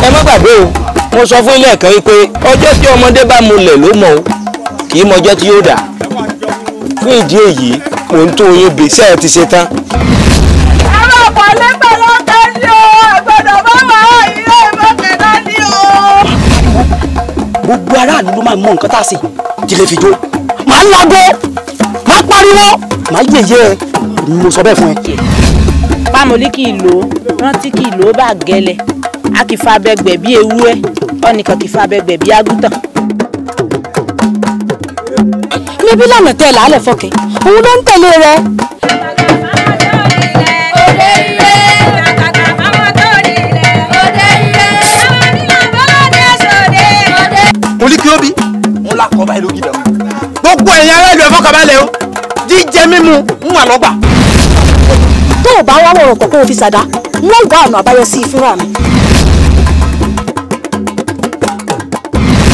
ẹ má gbàgbé o mo sọ fún ilé ẹ̀kan wípé ọjọ́ tí ọmọdé bá mulẹ̀ ló mọ̀ o kì í mọjọ́ tí yóò dà fún ìdí èyí mò ń tó oyún gbèsè ẹ ti ṣe tán. àwọn ọ̀pọ̀ lẹ́gbẹ̀ẹ́ ló ń tẹ́ sí o àgbẹ̀dọ̀ bá wà á ilé ìmọ̀kẹ́ náà ní o. gbogbo aráàlú ló máa mọ nǹkan tá a sè jílẹ̀ fi jó màá lago màá pariwo màá yẹ̀yẹ́ ẹ mo sọ bẹ́ẹ̀ fún ẹ. pámọ́lí kì í lò ó rántí kì í lò ó bá gẹ́lẹ́ a kì í fa abẹ́gbẹ̀ bí ewúrẹ́ ọ̀nìkan kì í fa abẹ́gbẹ̀ bí àgùntàn. níbí lànà tẹ làálẹ̀ fọkẹ́ òun ló ń tẹ̀lé rẹ. òde ire kàkàkà fáwọn tó nílẹ̀ òde ire àwọn nílò bọ́lọ́dẹ sòde òde. mo ní kí ó bí wọn là kọ́ báyìí lójú ìdààmú gbogbo ẹ̀yin ará ìlú ẹ̀fọ́ kabalẹ̀ o jíjẹ mímu ń wà lọ́gbà. tó o bá wá wọ̀rọ̀ pọ̀ kó o fi ṣàdá wọ́n wá ọ̀nà àbáyọ sí i fúnra mi.